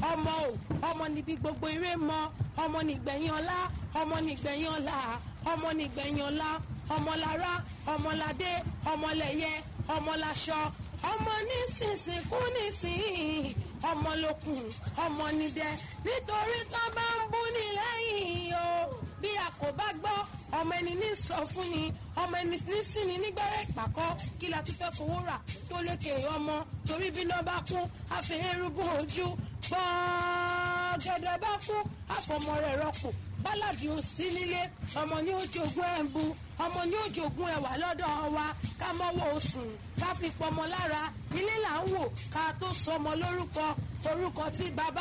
ọmọ o ọmọ níbi gbogbo eré mọ ọmọ nígbẹ̀yìn ọlá ọmọ nígbẹ̀yìn ọlá ọmọ nígbẹ̀yìn ọlá ọmọlára ọmọládé ọmọlẹ̀yẹ ọmọláṣọ ọmọ nísinsìn kú nísìn ọmọlókun ọmọ nídẹ nítorí tó bá ń bú ní lẹ́yìn o bí a kò bá gbọ́ ọmọ ẹni ní sọ fún ni ọmọ ẹni ní sí ni nígbẹ́rẹ́ ìpàkọ́ kí la ti fẹ́ fowó rà tó lékè ọmọ torí bí náà bá kún àfihẹ́rúbù ojú gbọ́ngẹ́dẹ́ bá fún àfọmọ rẹ̀ rọ́pò bálàdì ò sí nílé ọmọ ní ojogún ẹ̀ ń bu ọmọ ní ojogún ẹ̀ wà lọ́dọ̀ wa ká mọ́wọ́ osùn ká fi pọmọ lára ilé là ń wò ká tó sọmọ lórúkọ orúkọ tí bàbá.